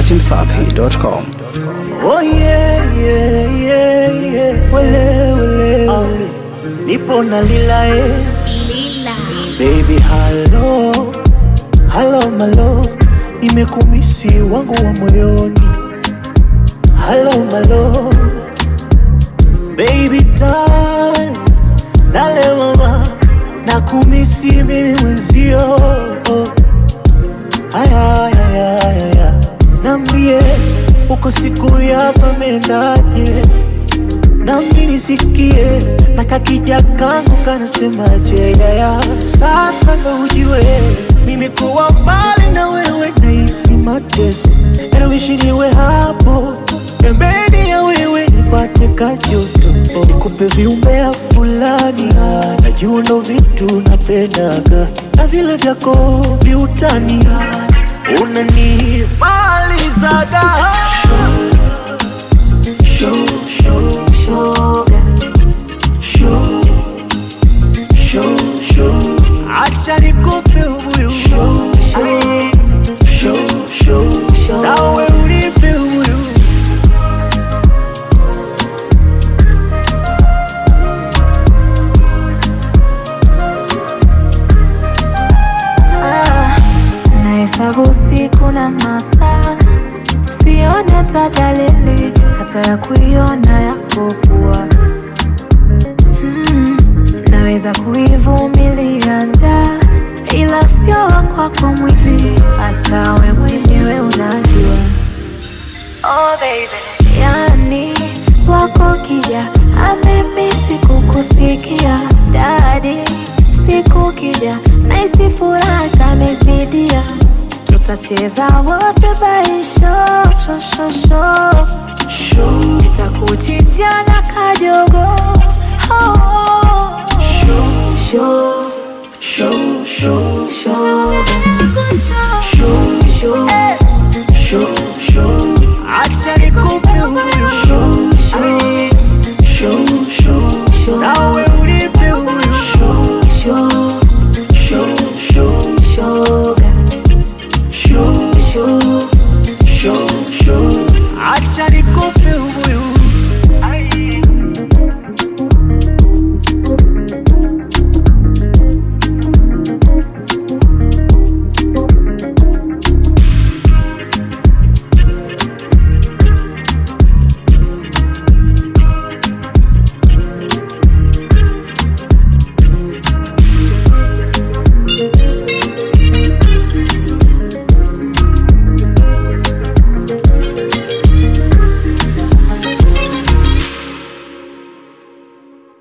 datimsafi.com. Oh yeah, yeah, yeah, yeah. Wele, wele, wele. Nipo na lila eh. Lila. Baby hello, hello my love. Nimekumisi wangu wa moyoni. Hello my love. Baby darling, dale mama. Nakumisi mimi mwenzio. Aya, aya, aya, aya. Nambie uko siku yako imendaje? nami nisikie na kakija kangu kanasemaje yaya sasa ndo ujue mimi kuwa mbali na wewe nahisi mateso nawishi niwe hapo pembeni ya wewe nipate kajoto nikupe viumbea fulani najua ndo vitu napendaga na vile vyako viutani unanimalizaga show, show, Shoga. show, show, show. Acha nikupe ubuyu show, Show. show, show. Show. Nawe unipe ubuyu Ah, nahesabu siku na masaa, sione hata dalili hata ya kuiona yapokuwa. Mm, naweza kuivumilia njaa, ila sio kwako mwili, hata we mwenyewe unajua. Oh baby. Yani wako kija amemisi kukusikia dadi, siku kija naisi furaha tamezidia, tutacheza wote baisho shoshosho, show, nitakuchinja na kajogo oh, show. show